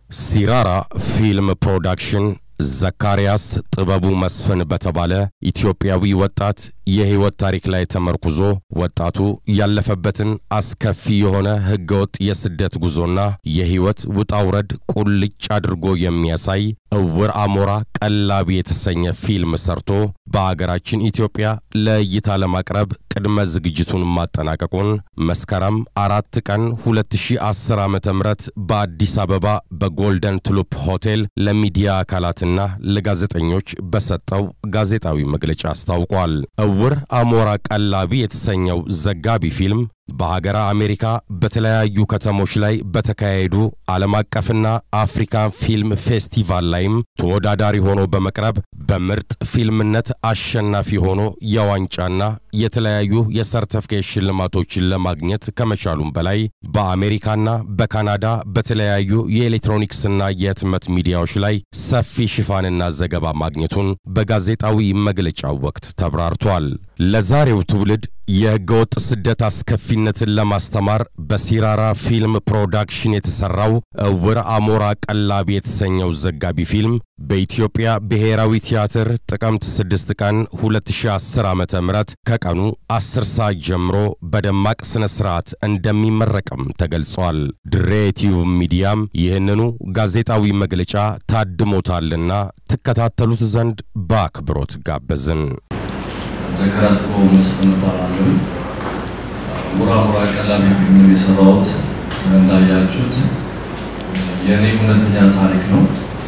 ሲራራ ፊልም ፕሮዳክሽን ዘካርያስ ጥበቡ መስፍን በተባለ ኢትዮጵያዊ ወጣት የሕይወት ታሪክ ላይ ተመርኩዞ ወጣቱ ያለፈበትን አስከፊ የሆነ ሕገወጥ የስደት ጉዞና የሕይወት ውጣውረድ ቁልጭ አድርጎ የሚያሳይ እውር አሞራ ቀላቢ የተሰኘ ፊልም ሰርቶ በአገራችን ኢትዮጵያ ለእይታ ለማቅረብ ቅድመ ዝግጅቱን ማጠናቀቁን መስከረም አራት ቀን 2010 ዓ ም በአዲስ አበባ በጎልደን ቱሉፕ ሆቴል ለሚዲያ አካላትና ለጋዜጠኞች በሰጠው ጋዜጣዊ መግለጫ አስታውቋል። እውር አሞራ ቀላቢ የተሰኘው ዘጋቢ ፊልም በሀገረ አሜሪካ በተለያዩ ከተሞች ላይ በተካሄዱ ዓለም አቀፍና አፍሪካን ፊልም ፌስቲቫል ላይም ተወዳዳሪ ሆኖ በመቅረብ በምርጥ ፊልምነት አሸናፊ ሆኖ የዋንጫና የተለያዩ የሰርተፍኬት ሽልማቶችን ለማግኘት ከመቻሉም በላይ በአሜሪካና በካናዳ በተለያዩ የኤሌክትሮኒክስና የህትመት ሚዲያዎች ላይ ሰፊ ሽፋንና ዘገባ ማግኘቱን በጋዜጣዊ መግለጫው ወቅት ተብራርቷል። ለዛሬው ትውልድ የህገወጥ ስደት አስከፊነትን ለማስተማር በሲራራ ፊልም ፕሮዳክሽን የተሰራው እውር አሞራ ቀላቢ የተሰኘው ዘጋቢ ፊልም በኢትዮጵያ ብሔራዊ ቲያትር ጥቅምት 6 ቀን 2010 ዓ ም ከቀኑ 10 ሰዓት ጀምሮ በደማቅ ስነ ስርዓት እንደሚመረቅም ተገልጿል። ድሬ ቲዩብ ሚዲያም ይህንኑ ጋዜጣዊ መግለጫ ታድሞታልና ትከታተሉት ዘንድ በአክብሮት ጋበዝን። ዘካርያስ ጥበቡ መስፍን እባላለሁ። ሙራ ሙራ ቀላቢ ፊልም የሰራሁት እንዳያችሁት የእኔ እውነተኛ ታሪክ ነው።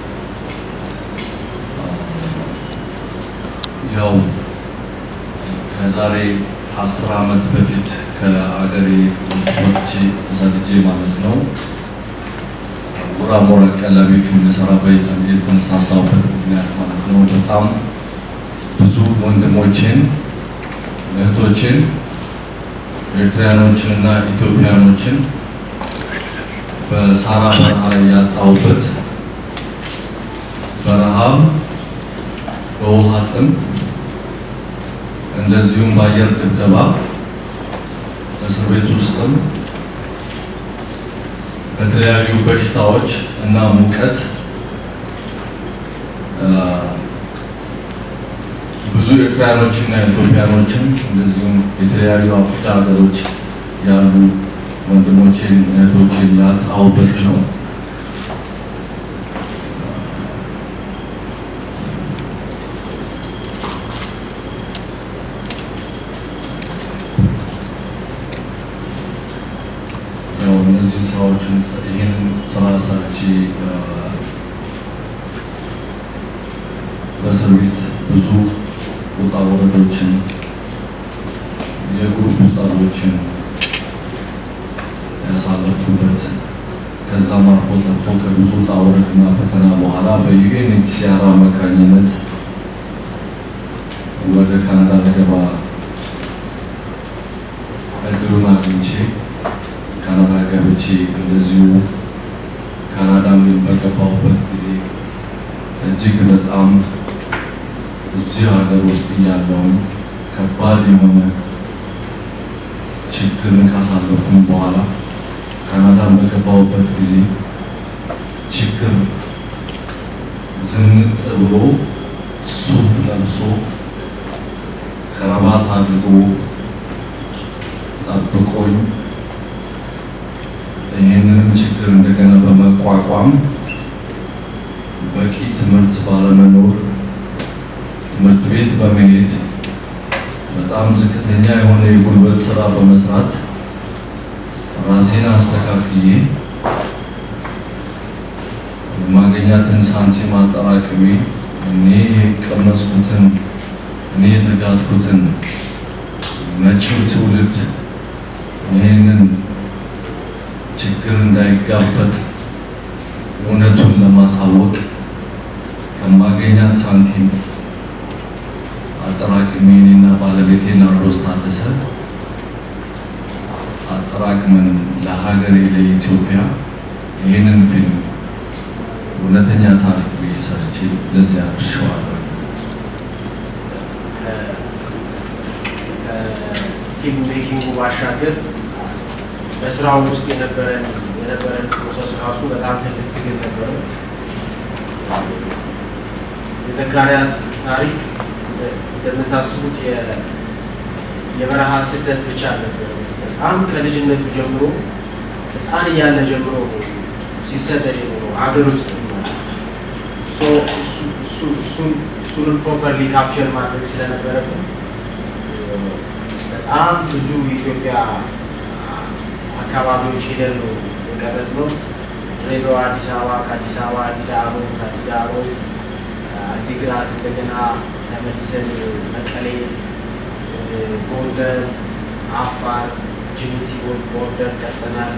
ያው ከዛሬ አስር ዓመት በፊት ከአገሬ ወጥቼ ተሰድጄ ማለት ነው ሙራ ሙራ ቀላቢ ፊልም ሰራበት የተነሳሳሁበት ምክንያት ማለት ነው በጣም ብዙ ወንድሞችን እህቶችን ኤርትራያኖችን እና ኢትዮጵያኖችን በሳራ በረሃ ላይ ያጣሁበት በረሃብ፣ በውሃ ጥም እንደዚሁም በአየር ድብደባ እስር ቤት ውስጥም በተለያዩ በሽታዎች እና ሙቀት ብዙ ኤርትራያኖችና ኢትዮጵያኖችን እንደዚሁም የተለያዩ አፍሪካ ሀገሮች ያሉ ወንድሞቼን እህቶቼን ያጣሁበት ነው። ያው እነዚህ ስራዎችን ይህንን ስራ ሰርቼ በእስር ቤት ብዙ ውጣ ወረዶችን የግሩፕ ጸቦችን ያሳለፉበት ከዛም አልፎ ተርፎ ከብዙ ውጣ ወረድና ፈተና በኋላ በዩኤንኤችሲአር አማካኝነት ወደ ካናዳ ልገባ እድሉን አግኝቼ ካናዳ ገብቼ እንደዚሁ ካናዳም በገባሁበት ጊዜ እጅግ በጣም እዚህ ሀገር ውስጥ እያለውን ከባድ የሆነ ችግርን ካሳለፍኩም በኋላ ካናዳን በገባሁበት ጊዜ ችግር ዝንጥ ብሎ ሱፍ ለብሶ ከረባት አድርጎ ጠብቆኝ ይህንንም ችግር እንደገና በመቋቋም በቂ ትምህርት ባለመኖር ትምህርት ቤት በመሄድ በጣም ዝቅተኛ የሆነ የጉልበት ስራ በመስራት ራሴን አስተካክዬ የማገኛትን ሳንቲም አጠራቅሜ እኔ የቀመስኩትን እኔ የተጋትኩትን መጪው ትውልድ ይህንን ችግር እንዳይጋፈጥ እውነቱን ለማሳወቅ ከማገኛት ሳንቲም አጠራቅሜ እኔና ባለቤቴ ናርዶስ ታደሰ አጠራቅመን ለሀገሬ ለኢትዮጵያ ይህንን ፊልም እውነተኛ ታሪክ ብዬ ሰርቼ ለዚህ አድርሸዋለሁ። ከፊልም ሜኪንጉ ባሻገር በስራው ውስጥ የነበረን የነበረን ፕሮሰስ ራሱ በጣም ትልቅ ትግል ነበረ። የዘካርያስ ታሪክ እንደምታስቡት የበረሃ ስደት ብቻ አልነበረ። በጣም ከልጅነቱ ጀምሮ ሕፃን እያለ ጀምሮ ሲሰደድ የኖረው ሀገር ውስጥ እሱንም ፕሮፐርሊ ካፕቸር ማድረግ ስለነበረብን በጣም ብዙ የኢትዮጵያ አካባቢዎች ሄደን ነው የቀረጽነው። ድሬዳዋ፣ አዲስ አበባ፣ ከአዲስ አበባ አዲዳሮ፣ ከአዲዳሮ አዲግራት፣ እንደገና ተመልሰን መቀሌ፣ ጎንደር፣ አፋር፣ ጅቡቲ ቦርደር ቀርጸናል።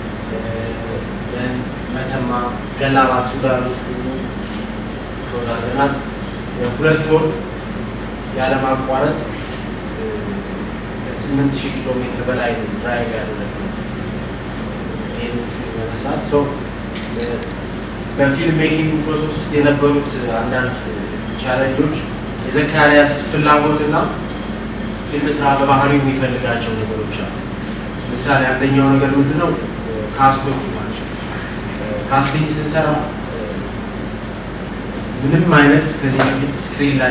መተማ፣ ገላባት ሱዳን ውስጥ ሁሉ ተወዳድረናል። ሁለት ወር ያለማቋረጥ ከስምንት ሺህ ኪሎ ሜትር በላይ ድራይቭ ያደረግነው ይህንን ፊልም ለመስራት ሰው በፊልም ሜኪንግ ፕሮሰስ ውስጥ የነበሩት አንዳንድ ቻለንጆች የዘካርያስ ፍላጎትና ፊልም ስራ በባህሪው የሚፈልጋቸው ነገሮች አሉ። ምሳሌ አንደኛው ነገር ምንድነው? ካስቶቹ ናቸው። ካስቲንግ ስንሰራ ምንም አይነት ከዚህ በፊት ስክሪን ላይ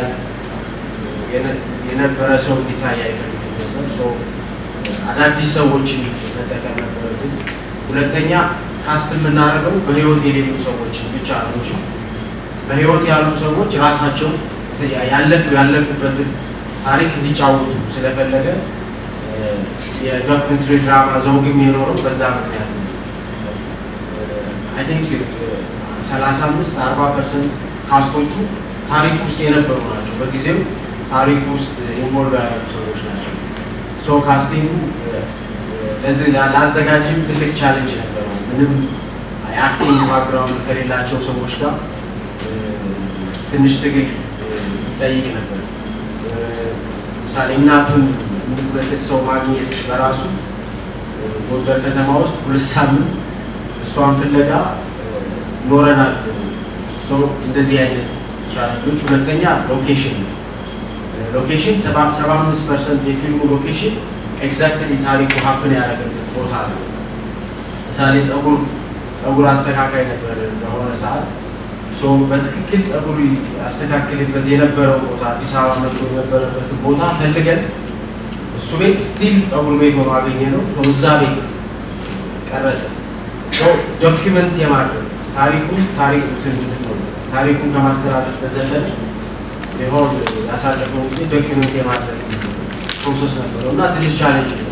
የነበረ ሰው እንዲታይ አይፈልግም ነበር። አዳዲስ ሰዎችን መጠቀም ነበረብን። ሁለተኛ ካስት የምናደርገው በህይወት የሌሉ ሰዎችን ብቻ ነው እንጂ በህይወት ያሉ ሰዎች ራሳቸው ያለፉ ያለፉበትን ታሪክ እንዲጫወቱ ስለፈለገ የዶክመንትሪ ድራማ ዘውግም የኖረው በዛ ምክንያት ነው። አይ ቲንክ ሰላሳ አምስት አርባ ፐርሰንት ካስቶቹ ታሪክ ውስጥ የነበሩ ናቸው። በጊዜው ታሪክ ውስጥ ኢንቮልቭ ያደረጉ ሰዎች ናቸው። ሶ ካስቲንጉ ለዚህ ለአዘጋጅም ትልቅ ቻለንጅ ነበረው። ምንም የአክቲንግ ባክግራውንድ ከሌላቸው ሰዎች ጋር ትንሽ ትግል ይጠይቅ ነበር። ምሳሌ እናቱን የምትመስል ሰው ማግኘት በራሱ ጎንደር ከተማ ውስጥ ሁለት ሳምንት እሷን ፍለጋ ኖረናል። እንደዚህ አይነት ቻለንጆች። ሁለተኛ ሎኬሽን ነው። ሎኬሽን ሰባ አምስት ፐርሰንት የፊልሙ ሎኬሽን ኤግዛክትሊ ታሪኩ ሀፕን ያደረገበት ቦታ ነው። ምሳሌ ጸጉር ጸጉር አስተካካይ ነበር በሆነ ሰዓት በትክክል ጸጉር አስተካክልበት የነበረው ቦታ አዲስ አበባ መጥቶ የነበረበትን ቦታ ፈልገን እሱ ቤት ስቲል ጸጉር ቤት ሆኖ አገኘ ነው። እዛ ቤት ቀረጽ ዶኪመንት የማድረግ ታሪኩን ታሪክ ታሪኩን ከማስተላለፍ በዘለለ ሆን ያሳለፈው ጊዜ ዶኪመንት የማድረግ ፕሮሰስ ነበረው እና ትንሽ ቻሌንጅ ነው።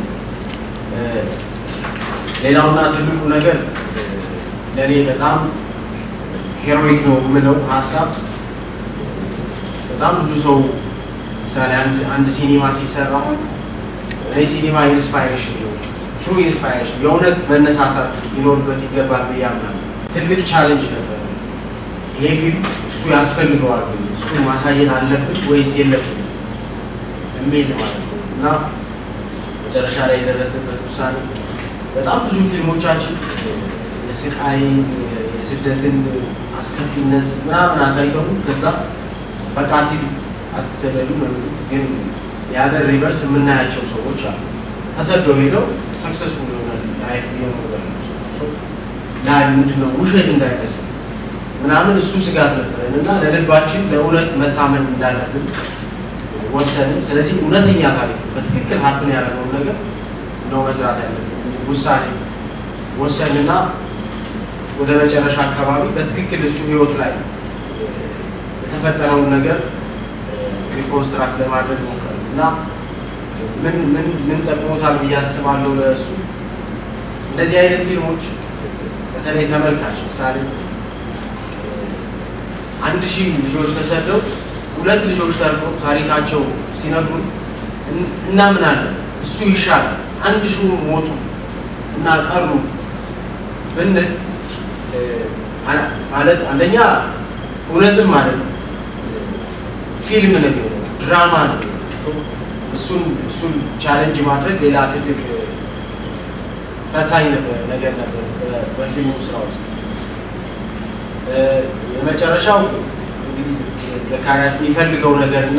ሌላውና ትልቁ ነገር ለእኔ በጣም ሄሮይክ ነው የምለው ሀሳብ በጣም ብዙ ሰው ምሳሌ አንድ ሲኒማ ሲሰራ እኔ ሲኒማ ኢንስፓይሬሽን ነው ትሩ ኢንስፓይሬሽን የእውነት መነሳሳት ሊኖርበት ይገባል ብዬ አምናለሁ። ትልቅ ቻሌንጅ ነበር። ይሄ ፊልም እሱ ያስፈልገዋል እሱ ማሳየት አለብን ወይስ የለብን የሚል ማለት ነው እና መጨረሻ ላይ የደረሰበት ውሳኔ በጣም ብዙ ፊልሞቻችን የስቃይ የስደትን አስከፊነት ምናምን አሳይተው ከዛ በቃ አትሂዱ አትሰደዱ ነው የሚሉት። ግን የሀገር ሪቨርስ የምናያቸው ሰዎች አሉ ተሰደው ሄደው ሰክሰስፉል የሆነ ላይፍ እየኖሩ ላይ ምንድነው ውሸት እንዳይመስል ምናምን እሱ ስጋት ነበረን እና ለልባችን ለእውነት መታመን እንዳለብን ወሰንን። ስለዚህ እውነተኛ ታሪክ በትክክል ሀፕን ያደረገውን ነገር ነው መስራት ያለብን ውሳኔ ወሰንና ወደ መጨረሻ አካባቢ በትክክል እሱ ህይወት ላይ የተፈጠረውን ነገር ሪኮንስትራክት ለማድረግ ሞከር እና ምን ምን ምን ጠቅሞታል ብዬ አስባለሁ። ለእሱ እንደዚህ አይነት ፊልሞች በተለይ ተመልካች ምሳሌ አንድ ሺህ ልጆች ተሰደው ሁለት ልጆች ተርፈው ታሪካቸው ሲነግሩን እናምናለን። እሱ ይሻላል አንድ ሺህ ሞቱ እና ቀሩ ብንል ማለት አንደኛ እውነትም ማለት ነው ፊልም ነው የሚሆነው፣ ድራማ ነው። እሱን እሱን ቻሌንጅ ማድረግ ሌላ ትልቅ ፈታኝ ነገር ነበር በፊልሙ ስራ ውስጥ። የመጨረሻው እንግዲህ ዘካርያስ የሚፈልገው ነገር እና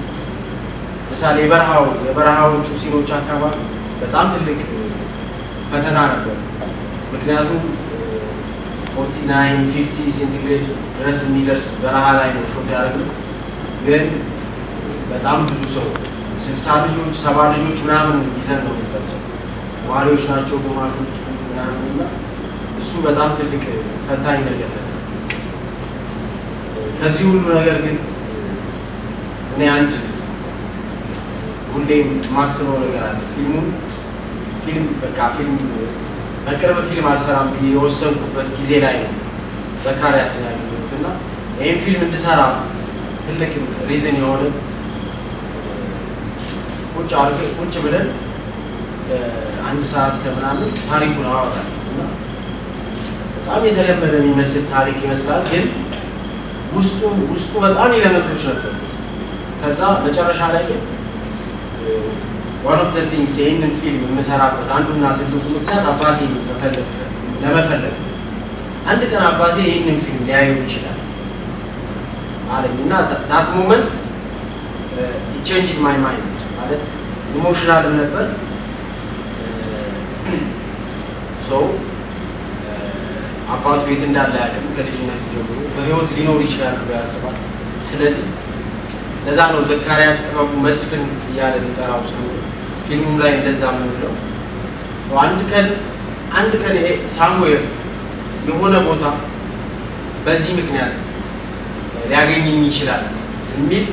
ምሳሌ የበረሃው የበረሃዎቹ ሲኖች አካባቢ በጣም ትልቅ ፈተና ነበር። ምክንያቱም ፎርቲ ናይን ፊፍቲ ሴንቲግሬድ ድረስ የሚደርስ በረሃ ላይ ነው ሾት ያደረግነው። ግን በጣም ብዙ ሰው ስልሳ ልጆች ሰባ ልጆች ምናምን ይዘን ነው የሚቀርጸው። ተማሪዎች ናቸው ግማሾቹ ምናምን እና እሱ በጣም ትልቅ ፈታኝ ነገር ነበር። ከዚህ ሁሉ ነገር ግን እኔ አንድ ሁሌም የማስበው ነገር አለ። ፊልሙን ፊልም በቃ ፊልም በቅርብ ፊልም አልሰራም ብዬ የወሰንኩበት ጊዜ ላይ ነው ዘካሪያስን ያገኘሁት እና ይህን ፊልም እንድሰራ ትልቅ ሪዝን የሆነ ቁጭ አድርገን ቁጭ ብለን አንድ ሰዓት ከምናምን ታሪኩን አወራል እና በጣም የተለመደ የሚመስል ታሪክ ይመስላል፣ ግን ውስጡ ውስጡ በጣም ኤሌመንቶች ነበሩት። ከዛ መጨረሻ ላይ ግን ዋን ኦፍ ዘ ቲንግስ ይህንን ፊልም የምሰራበት አንዱና ትልቁ ምክንያት አባቴ መፈለግ ለመፈለግ አንድ ቀን አባቴ ይህንን ፊልም ሊያየው ይችላል አለኝ እና ዳት ሞመንት ቼንጅድ ማይ ማይንድ ማለት ኢሞሽናል ነበር ሰው አባቱ የት እንዳለ ያቅም ከልጅነቱ ጀምሮ በህይወት ሊኖር ይችላል ብሎ ያስባል። ስለዚህ ለዛ ነው ዘካሪያስ ጥበቡ መስፍን እያለ የሚጠራው ስሙ ፊልሙም ላይ እንደዛ የምንለው አንድ ቀን አንድ ቀን ሳሙኤል የሆነ ቦታ በዚህ ምክንያት ሊያገኘኝ ይችላል የሚል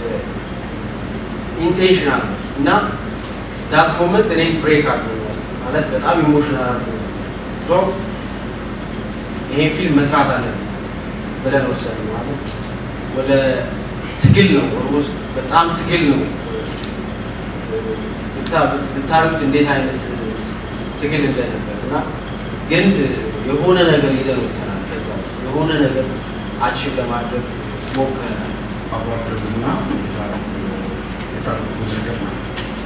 ኢንቴንሽናል እና ዳት ሞመንት እኔ ብሬክ አድርጎኛል ማለት በጣም ኢሞሽናል አድርጎኛል። ሶ ይሄ ፊልም መስራት አለን ብለን ወሰን ማለት ወደ ትግል ነው ውስጥ በጣም ትግል ነው። ብታዩት እንዴት አይነት ትግል እንደነበር እና ግን የሆነ ነገር ይዘን ወጥተናል። ከዛ ውስጥ የሆነ ነገር አቺቭ ለማድረግ ሞክረናል። አቧደጉና የታሪኩ ምስክር ነው።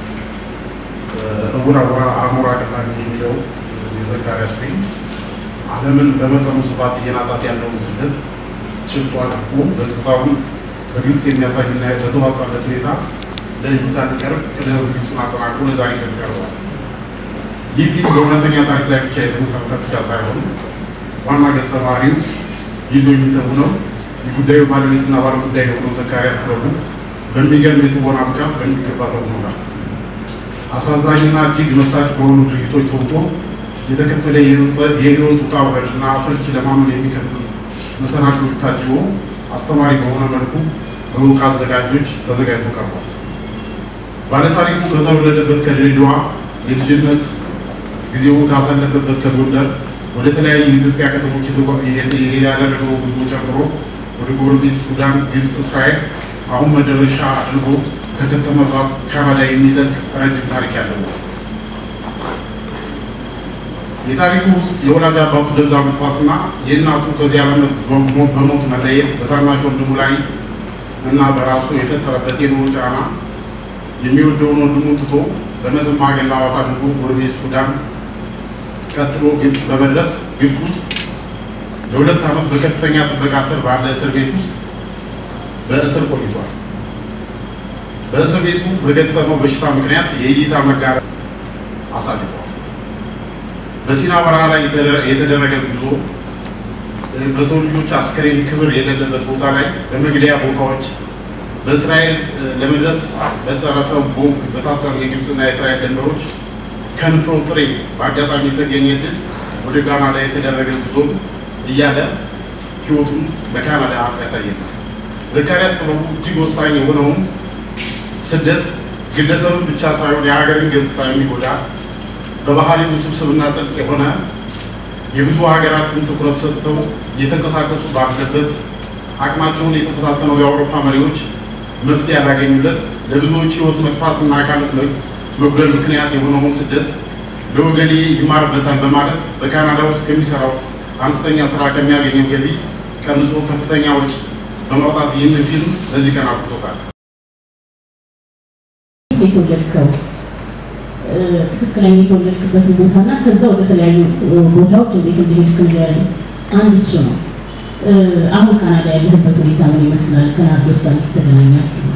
እውራ ውራ አሞራ ቀላሚ የሚለው የዘካሪያስ ፊልም ዓለምን በመጠኑ ስፋት እየናጣት ያለውን ስደት ጭብጦ አድርጎ ገጽታውን በግልጽ የሚያሳይና በተዋጣለት ሁኔታ ለእይታ ሊቀርብ ቅድመ ዝግጅቱን አጠናቅቆ ለዛሬ ቀን ቀርቧል። ይህ ፊልም በእውነተኛ ታሪክ ላይ ብቻ የተመሰረተ ብቻ ሳይሆን ዋና ገጸ ባህሪው ይዞ የሚተውነው የጉዳዩ ባለቤትና ባለጉዳይ የሆነው ዘካሪያስ ጥበቡ በሚገርም የትወና ብቃት በሚገባ ተውኖታል። አሳዛኝና እጅግ መሳጭ በሆኑ ድርጊቶች ተውጦ የተከፈለ የህይወት ውጣ ውረድና አሰልቺ ለማመን የሚከብዱ መሰናክሎች ታጅቦ አስተማሪ በሆነ መልኩ በእውቅ አዘጋጆች ተዘጋጅቶ ቀርቧል። ባለታሪኩ ከተወለደበት ከድሬዳዋ የልጅነት ጊዜውን ካሳለፈበት ከጎንደር ወደ ተለያዩ የኢትዮጵያ ከተሞች ያደረገው ጉዞ ጨምሮ ወደ ጎረቤት ሱዳን፣ ግብፅ፣ እስራኤል አሁን መደረሻ አድርጎ ከከተመባት ካናዳ የሚዘልቅ ረጅም ታሪክ ያለው ነው። የታሪኩ ውስጥ የወላጅ አባቱ ደብዛ መጥፋትና የእናቱ ከዚህ ዓለም በሞት መለየት በታናሽ ወንድሙ ላይ እና በራሱ የፈጠረበት የኑሮ ጫና የሚወደውን ወንድሙ ትቶ በመተማ ገላዋት አድርጎ ጎረቤት ሱዳን ቀጥሎ ግብፅ በመድረስ ግብፅ ውስጥ ለሁለት ዓመት በከፍተኛ ጥበቃ ስር ባለ እስር ቤት ውስጥ በእስር ቆይቷል። በእስር ቤቱ በገጠመው በሽታ ምክንያት የእይታ መጋረድ አሳልፈዋል። በሲና በረሃ ላይ የተደረገ ጉዞ በሰው ልጆች አስከሬን ክብር የሌለበት ቦታ ላይ በመግደያ ቦታዎች በእስራኤል ለመድረስ በጸረ ሰው ቦምብ በታጠሩ የግብፅና የእስራኤል ድንበሮች ከንፍሮ ጥሬ በአጋጣሚ የተገኘ ድል ወደ ካናዳ የተደረገ ጉዞ እያለ ህይወቱን በካናዳ ያሳየናል። ዘካሪያስ ጥበቡ እጅግ ወሳኝ የሆነውን ስደት ግለሰብን ብቻ ሳይሆን የሀገርን ገጽታ የሚጎዳ በባህሪ ውስብስብና ጥልቅ የሆነ የብዙ ሀገራትን ትኩረት ሰጥተው እየተንቀሳቀሱ ባለበት አቅማቸውን የተፈታተነው የአውሮፓ መሪዎች መፍትሄ ያላገኙለት ለብዙዎች ህይወት መጥፋትና አካል መጉደል ምክንያት የሆነውን ስደት ለወገኔ ይማርበታል በማለት በካናዳ ውስጥ ከሚሰራው አነስተኛ ስራ ከሚያገኘው ገቢ ቀንሶ ከፍተኛ ወጪ በማውጣት ይህንን ፊልም ለዚህ ቀን አብቅቶታል። የተወለድከው ትክክለኛ የተወለድክበትን ቦታና ከዛ ወደ ተለያዩ ቦታዎች እንዴት እንደሄድክ ንገረኝ። አንድ እሱ ነው። አሁን ካናዳ ያለህበት ሁኔታ ምን ይመስላል? ከናርዶስ ጋር ተገናኛችሁ?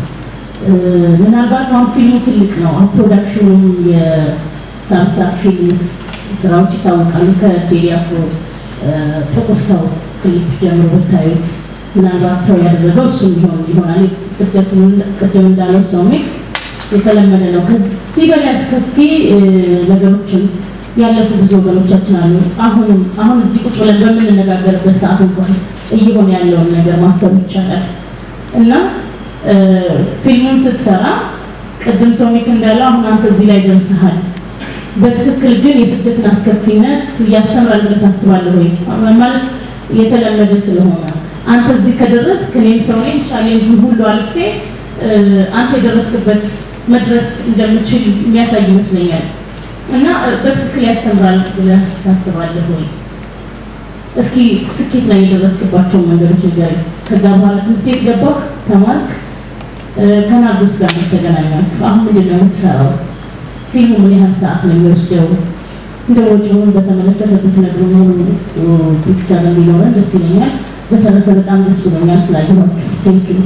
ምናልባት አሁን ፊልሙ ትልቅ ነው። አሁን ፕሮዳክሽኑም የሳምሳ ፊልምስ ስራዎች ይታወቃሉ። ከቴዲ አፍሮ ጥቁር ሰው ክሊፕ ጀምሮ ብታዩት ምናልባት ሰው ያደረገው እሱ ሊሆን ይሆናል። ስደቱን ቅድም እንዳለው ሰው የተለመደ ነው። ከዚህ በላይ አስከፊ ነገሮችን ያለፉ ብዙ ወገኖቻችን አሉ። አሁንም አሁን እዚህ ቁጭ ብለን በምንነጋገርበት ሰዓት እንኳን እየሆነ ያለውን ነገር ማሰብ ይቻላል እና ፊልሙን ስትሰራ ቅድም ሰውሚክ እንዳለው አሁን አንተ እዚህ ላይ ደርሰሃል። በትክክል ግን የስደትን አስከፊነት ያስተምራል ብለህ ታስባለህ ወይ? ማለት የተለመደ ስለሆነ አንተ እዚህ ከደረስክ እኔም ሰው ነኝ፣ ቻሌንጅ ሁሉ አልፌ አንተ የደረስክበት መድረስ እንደምችል የሚያሳይ ይመስለኛል እና በትክክል ያስተምራል ብለህ ታስባለህ ወይ? እስኪ ስኬት ላይ የደረስክባቸውን መንገዶች ንገረኝ። ከዛ በኋላ ትምህርት ቤት ገባህ፣ ተማርክ፣ ከናርዶስ ጋር ተገናኛችሁ። አሁን ምንድን ነው የምትሰራው? ፊልሙ ምን ያህል ሰዓት ነው የሚወስደው? እንደ ወጪውን በተመለከተ ብትነግሩ ሙሉ ፒክቸር እንዲኖረን ደስ ይለኛል። በተረፈ በጣም ደስ ብሎኛል ስላየኋችሁ። ቴንክ ዩ።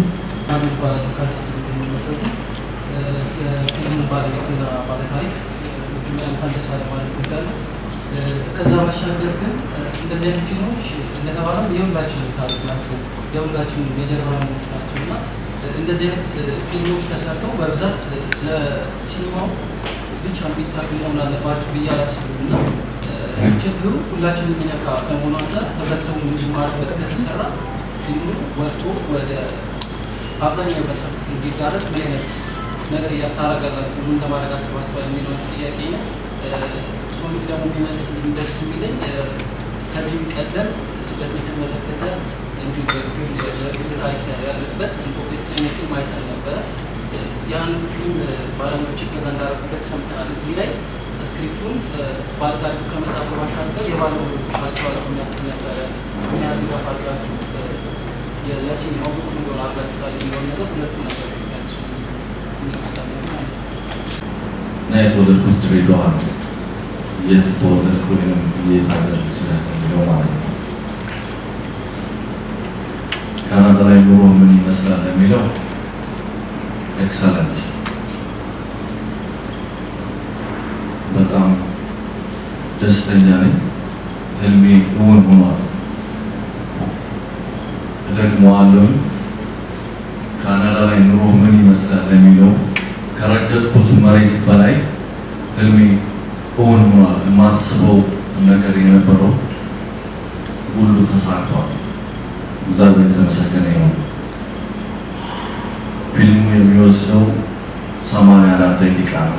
የፊልሙ ባለቤትና ባለታሪክ እንኳን ደስ አለ ማለት እወዳለሁ። ከዛ ባሻገር ግን እንደዚህ አይነት ፊልሞች እንደተባለው የሁላችንም ታሪክ ናቸው፣ የሁላችንም የጀርባ ህይወት ናቸው እና እንደዚህ አይነት ፊልሞች ተሰርተው በብዛት ለሲኒማው ብቻ የሚታዩ መሆን አለባቸው ብዬ አላስብም እና ችግሩ ሁላችንም የሚነካ ከመሆኑ አንጻር ህብረተሰቡ እንዲማርበት ከተሰራ ፊልሙ ወጥቶ ወደ አብዛኛው ህብረተሰብ ክፍል እንዲዳረስ ምን አይነት ነገር እያታረጋላችሁ ምን ለማድረግ አስባችኋል የሚለውን ጥያቄ ነው። ሶሚክ ደግሞ የሚመልስልኝ ደስ የሚለኝ ከዚህ ቀደም ስደት የተመለከተ እንዲሁ የግል ታሪክ ያለበት ኢንቶፕ የተሰኘ ፊልም አይተን ነበረ። ያን ፊልም ባለሙያዎች እገዛ እንዳደረጉበት ሰምተናል። እዚህ ላይ ስክሪፕቱን ባለታሪኩ ከመጻፉ ባሻገር የባለሙያዎች አስተዋጽኦ የሚያክል ነበረ። ምን ያህል ድጋፍ አድርጋችሁ ለሲኒማው ብቁ እንዲሆን አድርጋችሁታል የሚለውን ነገር ሁለቱ ነገር የሚያንሱ እና የተወለድኩት ድሬዳዋ ነው። የት ተወለድኩ ወይም የት ሀገር ልጅ ነህ የሚለው ማለት ነው። ካናዳ ላይ ኑሮ ምን ይመስላል የሚለው ኤክሰለንት፣ በጣም ደስተኛ ነኝ። ህልሜ እውን ሆኗል። እደግመዋለሁ። ካናዳ ላይ ኑሮ ምን ይመስላል የሚለው ከረገጥኩት መሬት በላይ ህልሜ እውን ሆኗል። የማስበው ነገር የነበረው ሁሉ ተሳክቷል። እግዚአብሔር የተመሰገነ ይሁን። ፊልሙ የሚወስደው ሰማንያ አራት ደቂቃ ነው።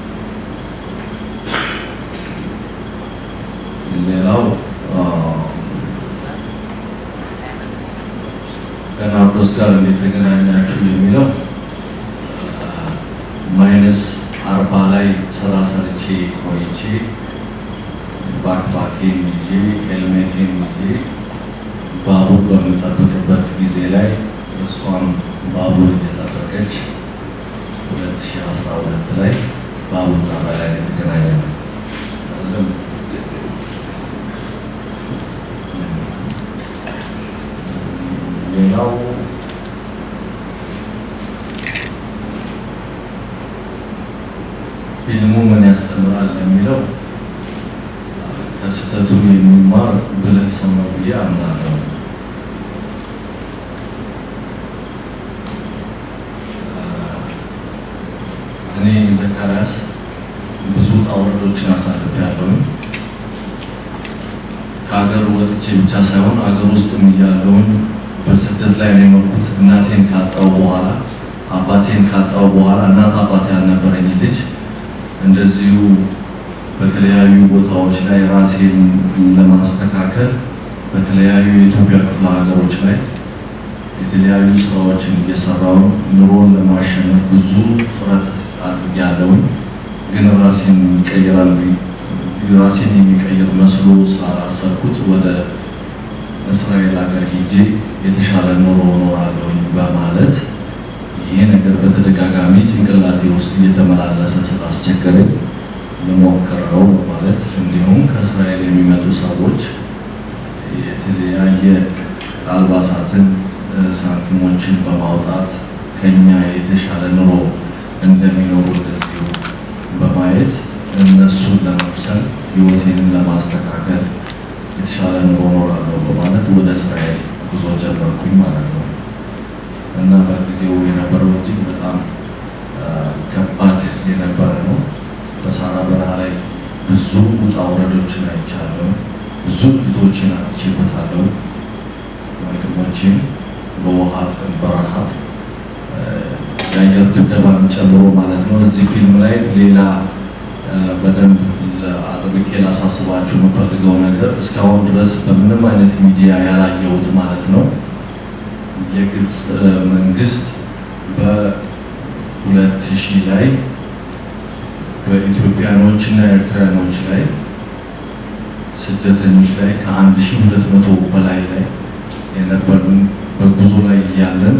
ሌላው ከናርዶስ ጋር እንዴት ተገናኛችሁ የሚለው ማይነስ አርባ ላይ ስራ ሰርቼ ቆይቼ ባክፓኬን ይዤ ሄልሜቴን ይዤ ባቡር በምጠብቅበት ጊዜ ላይ እሷም ባቡር እየጠበቀች 2012 ላይ ባቡር ጣቢያ ላይ የተገናኘ ነው። ሌላው ፊልሙ ምን ያስተምራል የሚለው ከስህተቱ የሚማር ብልህ ሰው ነው ብዬ አምናለሁ። እኔ ዘካርያስ ብዙ ውጣ ውረዶችን አሳልፌያለሁ። ከሀገር ወጥቼ ብቻ ሳይሆን ሀገር ውስጥም እያለሁኝ በስደት ላይ ነው የኖርኩት። እናቴን ካጣው በኋላ አባቴን ካጣው በኋላ እናት አባት ያልነበረኝ ልጅ እንደዚሁ በተለያዩ ቦታዎች ላይ ራሴን ለማስተካከል በተለያዩ የኢትዮጵያ ክፍለ ሀገሮች ላይ የተለያዩ ስራዎችን እየሰራው ኑሮን ለማሸነፍ ብዙ ጥረት አድርጌያለሁኝ። ግን ራሴን ይቀይራል ራሴን የሚቀይር መስሎ ስላላሰብኩት ወደ እስራኤል ሀገር ሄጄ የተሻለ ኑሮ እኖራለሁኝ በማለት ይሄ ነገር በተደጋጋሚ ጭንቅላቴ ውስጥ እየተመላለሰ ስላስቸገረኝ ልሞክረው በማለት እንዲሁም ከእስራኤል የሚመጡ ሰዎች የተለያየ አልባሳትን፣ ሳንቲሞችን በማውጣት ከኛ የተሻለ ኑሮ እንደሚኖሩ እንደዚሁ በማየት እነሱን ለመምሰል ህይወቴን ጀመርኩኝ ማለት ነው እና በጊዜው የነበረው እጅግ በጣም ከባድ የነበረ ነው። በሳራ በረሃ ላይ ብዙ ውጣ ውረዶችን አይቻለሁ። ብዙ እህቶችን አጥቼበታለሁ። ወንድሞችን በውሃ ጥም፣ በረሃብ የአየር ድብደባን ጨምሮ ማለት ነው። እዚህ ፊልም ላይ ሌላ በደንብ አጥብቄ ላሳስባችሁ የምፈልገው ነገር እስካሁን ድረስ በምንም አይነት ሚዲያ ያላየሁት ማለት ነው የግብፅ መንግስት በሁለት ሺህ ላይ በኢትዮጵያኖች እና ኤርትራያኖች ላይ ስደተኞች ላይ ከአንድ ሺህ ሁለት መቶ በላይ ላይ የነበርን በጉዞ ላይ እያለን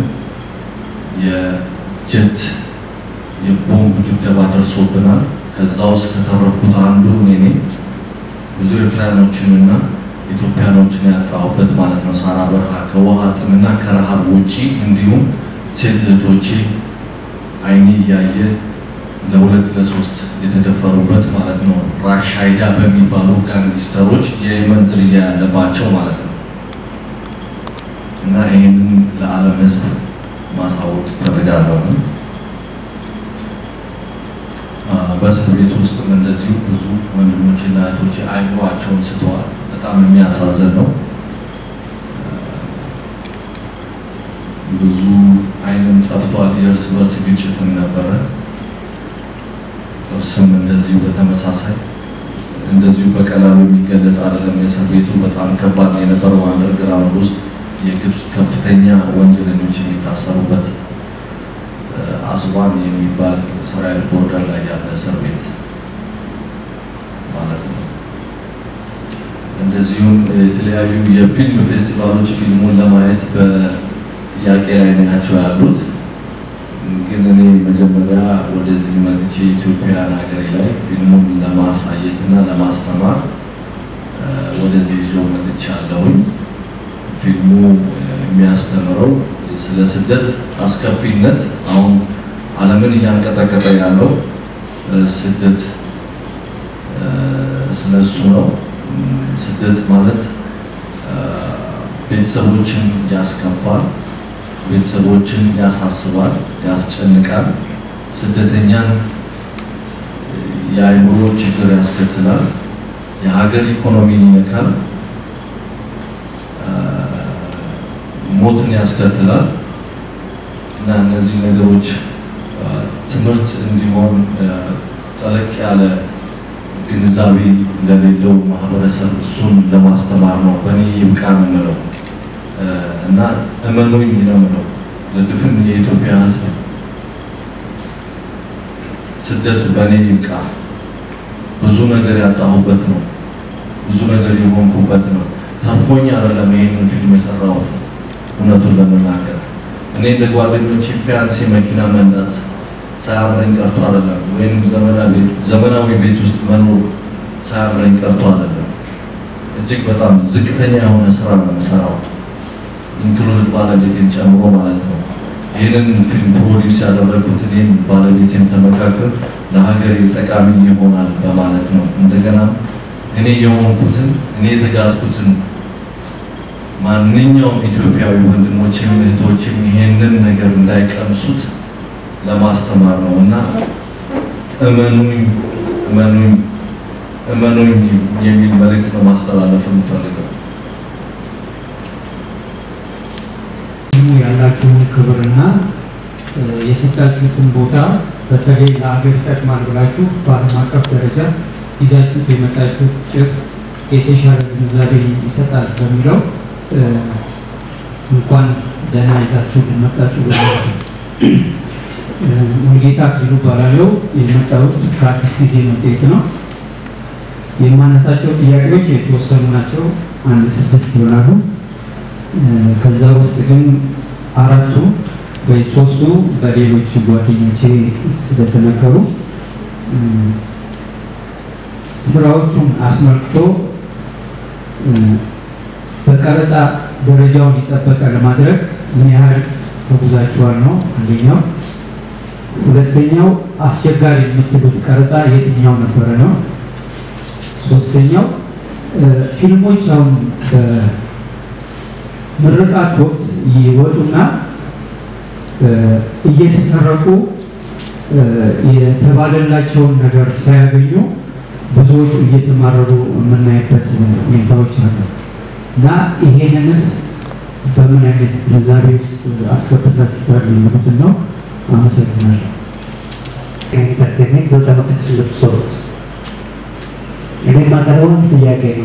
የጀት የቦምብ ድብደባ ደርሶብናል። ከዛ ውስጥ ከተረፍኩት አንዱ እኔ ነኝ። ብዙ ኤርትራያኖችንና ኢትዮጵያኖችን ያጣሁበት ማለት ነው። ሳራ በረሃ ከውሃ ጥምና ከረሃብ ውጪ እንዲሁም ሴት እህቶቼ አይኔ እያየ ለሁለት ለሶስት የተደፈሩበት ማለት ነው። ራሻይዳ በሚባሉ ጋንግስተሮች የየመን ዝርያ ያለባቸው ማለት ነው እና ይህንን ለዓለም ሕዝብ ማሳወቅ ይፈልጋለሁ። በእስር ቤት ውስጥም እንደዚሁ ብዙ ወንድሞችና እህቶች አይምሯቸውን ስተዋል። በጣም የሚያሳዝን ነው። ብዙ አይንም ጠፍቷል። የእርስ በርስ ግጭትም ነበረ። ጥርስም እንደዚሁ በተመሳሳይ እንደዚሁ በቀላሉ የሚገለጽ አይደለም። የእስር ቤቱ በጣም ከባድ ነው የነበረው። አንደርግራውንድ ውስጥ የግብፅ ከፍተኛ ወንጀለኞች የሚታሰሩበት አስዋን የሚባል እስራኤል ቦርደር ላይ ያለ እስር ቤት ማለት ነው። እንደዚሁም የተለያዩ የፊልም ፌስቲቫሎች ፊልሙን ለማየት በጥያቄ ላይ ናቸው ያሉት። ግን እኔ መጀመሪያ ወደዚህ መጥቼ ኢትዮጵያን ሀገሬ ላይ ፊልሙን ለማሳየት እና ለማስተማር ወደዚህ ይዞ መጥቻለሁኝ። ፊልሙ የሚያስተምረው ስለ ስደት አስከፊነት አሁን ዓለምን እያንቀጠቀጠ ያለው ስደት ስለ እሱ ነው። ስደት ማለት ቤተሰቦችን ያስከፋል፣ ቤተሰቦችን ያሳስባል፣ ያስጨንቃል። ስደተኛን የአእምሮ ችግር ያስከትላል፣ የሀገር ኢኮኖሚን ይነካል፣ ሞትን ያስከትላል እና እነዚህ ነገሮች ትምህርት እንዲሆን ጠለቅ ያለ ግንዛቤ ለሌለው ማህበረሰብ እሱን ለማስተማር ነው። በእኔ ይብቃ ነው የምለው እና እመኑኝ ነው የምለው ለድፍን የኢትዮጵያ ሕዝብ ስደት በእኔ ይብቃ። ብዙ ነገር ያጣሁበት ነው። ብዙ ነገር የሆንኩበት ነው። ተርፎኝ አይደለም ይሄንን ፊልም የሰራሁት እውነቱን ለመናገር እኔ እንደ ጓደኞቼ ፊያንሴ መኪና መንዳት ሳያምረኝ ቀርቶ አይደለም፣ ወይም ዘመናዊ ቤት ውስጥ መኖር ሳያምረኝ ቀርቶ አይደለም። እጅግ በጣም ዝቅተኛ የሆነ ስራ ነው የምሰራው፣ ኢንክሉድ ባለቤቴን ጨምሮ ማለት ነው። ይህንን ፊልም ፕሮዲውስ ያደረጉት እኔም ባለቤቴን ተመካከል ለሀገሬ ጠቃሚ ይሆናል በማለት ነው። እንደገና እኔ የሆንኩትን እኔ የተጋጥኩትን ማንኛውም ኢትዮጵያዊ ወንድሞችም እህቶችም ይሄንን ነገር እንዳይቀምሱት ለማስተማር ነው እና እመኑኝ እመኑኝ እመኑኝ የሚል መልእክት ነው ማስተላለፍ የምፈልገው። ያላችሁን ክብርና የሰጣችሁትን ቦታ በተለይ ለሀገር ይጠቅማል ብላችሁ በዓለም አቀፍ ደረጃ ይዛችሁት የመጣችሁት ጭብጥ የተሻለ ግንዛቤ ይሰጣል በሚለው እንኳን ደህና ይዛችሁ ልመጣችሁ በማለት ነው። ሙሉጌታ አክሊሉ እባላለሁ። የመጣሁት ከአዲስ ጊዜ መጽሔት ነው። የማነሳቸው ጥያቄዎች የተወሰኑ ናቸው። አንድ ስድስት ይሆናሉ። ከዛ ውስጥ ግን አራቱ ወይ ሶስቱ በሌሎች ጓደኞቼ ስለተነገሩ ስራዎቹን አስመልክቶ በቀረጻ ደረጃውን የጠበቀ ለማድረግ ምን ያህል ተጉዛችኋል ነው አንደኛው። ሁለተኛው አስቸጋሪ የምትሉት ቀረጻ የትኛው ነበረ ነው። ሶስተኛው ፊልሞች አሁን በምርቃት ወቅት ይወጡና እየተሰረቁ የተባለላቸውን ነገር ሳያገኙ ብዙዎቹ እየተማረሩ የምናይበት ሁኔታዎች አሉ እና ይሄንንስ በምን አይነት ግንዛቤ ውስጥ አስገብታችኋል የሚሉትን ነው። አመሰግናለሁ። ኢንተርቴንሜንት ዘጠና ስድስት ነጥብ ሶስት እኔ የማቀርበው ጥያቄ ነው።